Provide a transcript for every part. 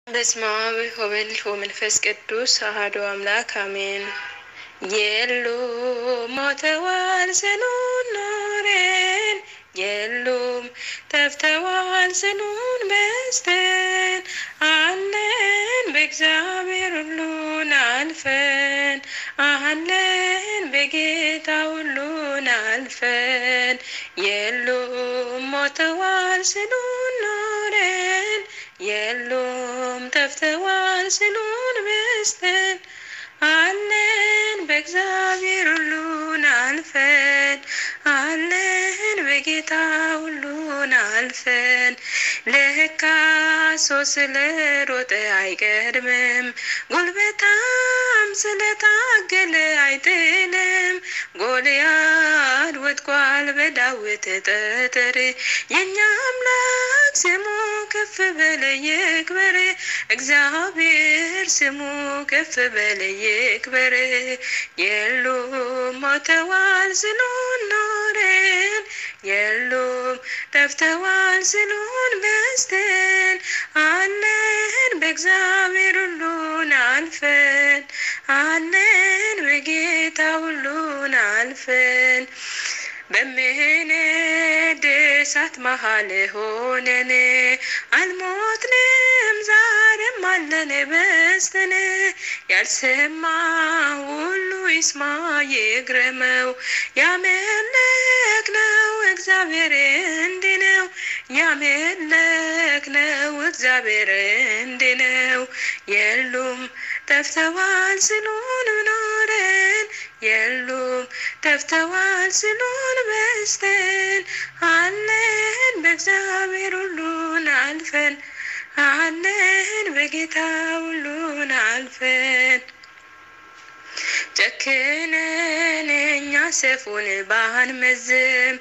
በስመ አብ ወወልድ ወመንፈስ ቅዱስ አሐዱ አምላክ አሜን። የሉም ሞተዋል ጽኑን ኖረን የሉም ጠፍተዋል ጽኑን በዝተን አለን በእግዚአብሔር ሁሉን አልፈን አለን በጌታ ሁሉን አልፈን የሉም ሞተዋል ጽኑን ኖረን የሉም ጠፍተዋል ጽኑን በዝተን አለን በእግዚአብሔር ሁሉን አልፈን አለን በጌታ ሁሉን አልፈን ለካ ሰው ስለ ሮጠ አይቀድምም ጉልበታም ስለታገለ አይጥልም ጎልያድ ወድቋል በዳዊት ጠጠር የእኛ አምላክ ስሙ ከፍ በለ ይክበር እግዚአብሔር ስሙ ከፍ በለ ይክበር የሉም ሞተዋል ጽኑን ኖረን የሉም ጠፍተዋል ጽኑን በዝተን አለን በእግዚአብሔር ሁሉን አልፈን አለን በጌታ ሁሉን አልፈን በምንድ እሳት መሀል ሆነን አልሞትንም ዛሬም አለን በዝተን ያልሰማ ሁሉ ይስማ ይግረመው ያመለክነው እግዚአብሔር እንዲህ ነው ያመለክነው እግዚአብሔር እንዲህ ነው የሉም ጠፍተዋል ጽኑን ኖረን የሉም ጠፍተዋል ጽኑን በዝተን አለን በእግዚአብሔር ሁሉን አልፈን አለን በጌታ ሁሉን አልፈን ጨክነን እኛ ሰፉን ባንመዝም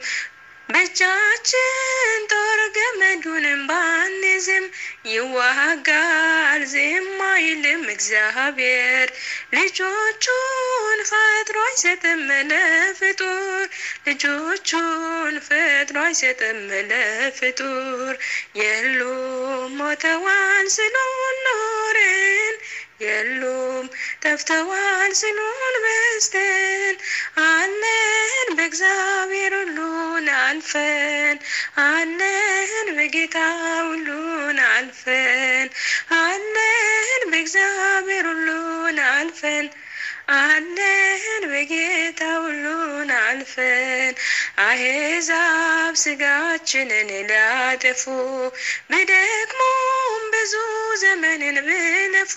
በእጃችን ጦር ገመዱንም ባንዝም ይዋጋል ዝም አይልም እግዚአብሔር ልጆቹን ፈጥሮ አይሰጥም ለፍጡር ልጆቹን ፈጥሮ አይሰጥም ለፍጡር የሉም ሞተዋል ጽኑን ኖረን የሉም ጠፍተዋል ጽኑን በዝተን አለን በእግዚአብሔር ሁሉን አልፈን አለን በጌታ ሁሉን አልፈን አለን በእግዚአብሔር ሁሉን አልፈን አለን በጌታ ሁሉን አልፈን አሕዛብ ስጋችንን ሊያጠፉ ቢደክሙም ብዙ ዘመንን ብለፉ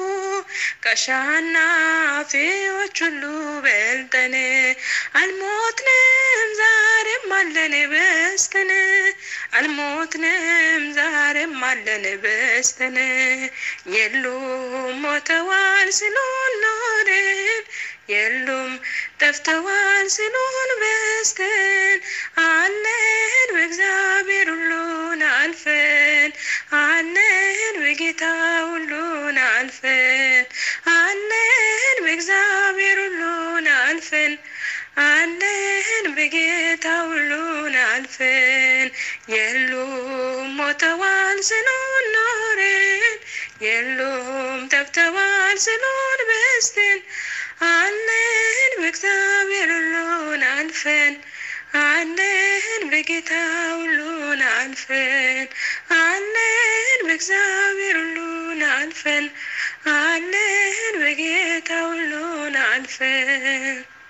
ከአሸናፊዎች ሁሉ በልጠን አልሞትንም ዛሬም አለን በዝተን አልሞትንም ዛሬም አለን በዝተን የሉም ሞተዋል ጽኑን ኖረን የሉም ጠፍተዋል ጽኑን በዝተን አለን በእግዚአብሔር ሁሉን አልፈን አለን በጌታ ሁሉን አልፈን አለን በእግዚአብሔር ሁሉን አልፈን አለን በጌታ ሁሉን አልፈን የሉም ሞተዋል ጽኑን ኖረን የሉም ጠፍተዋል ጽኑን በዝተን አለን በእግዚአብሔር ሁሉን አልፈን አለን በጌታ ሁሉን አልፈን አለን በእግዚአብሔር ሁሉን አልፈን አለን በጌታ ሁሉን አልፈን